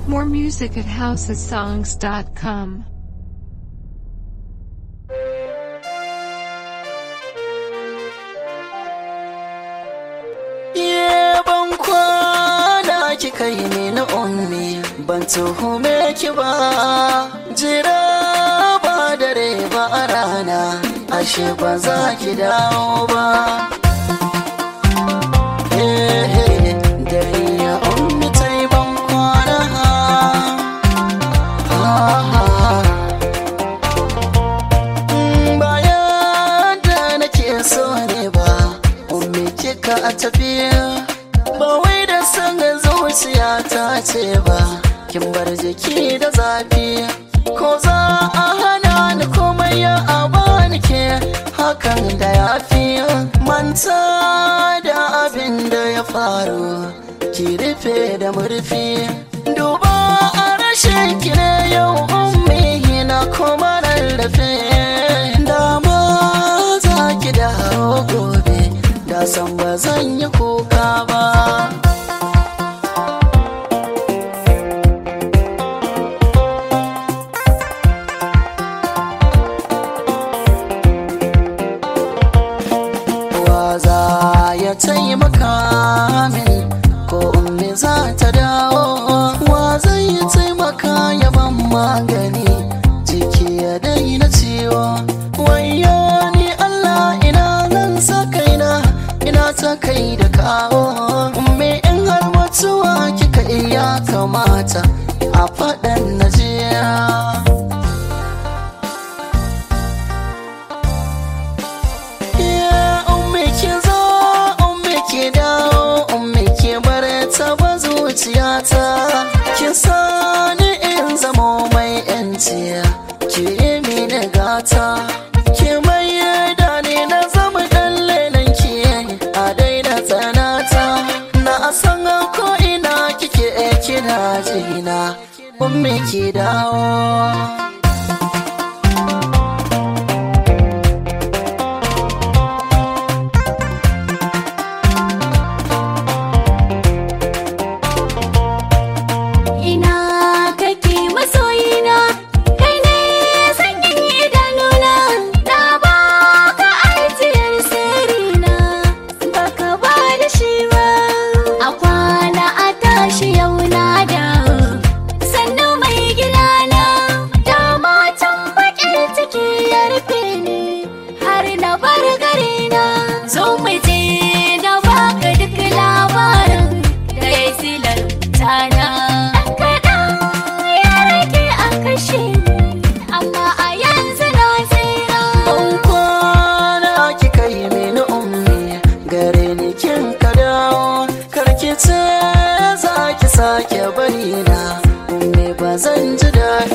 More music at housesongs.com. Ye ban kwana kika yi ni na ummi ban tuhume ki ba jira ba dare ba a rana ashe ba za ki dawo ba Eh, eh, dare ya ummi ta yi ban kwana Ah, ah. Mm, bayan da nake so ne ba ummi kika a tafiya ba wai da san zuciya ta ce ba kin bar jiki da zafi ko za a hana ni komai ya abani ke hakan da ya fi manta da abin da ya faru ki rufe da murfi duba a rashin ki ne yau ummi na kuma rarrafe dama za ki dawo gobe da san ba zan yi kuka ba wa za ya taimaka min ko ummi za ta dawo wa zai taimaka ya ban magani jiki ya daina ciwo wayo ni Allah ina nan sa kaina ina ta kai da kawo ummi in har mutuwa kika iya kamata a faɗan najiya Ya ummi ki zo, ummi ki dawo, ummi ki bar ta ba zuciyata. Ki sani in zamo mai yanci, ki yi mini gata. Ki mai da ni na zama ɗan lelan ki a daina tsanata. Na san ko ina kike kina jina, ummi ki dawo. Ina kake masoyina kai ne sanyin idanuna na baka ajiyar sirrina baka ba da shi ba a kwana a tashi yau na dawo sannu mai gidana da matan baƙin ciki ya rufe ni har na bar garina zo mu je na baka duk labarin da ya silar tana kaɗan ya rage a kashe ni amma a yanzu na tsira Ban kwana kika yi mini ummi gare ni kin ka dawo karki ce za ki sake bari na ummi ba zan ji daɗi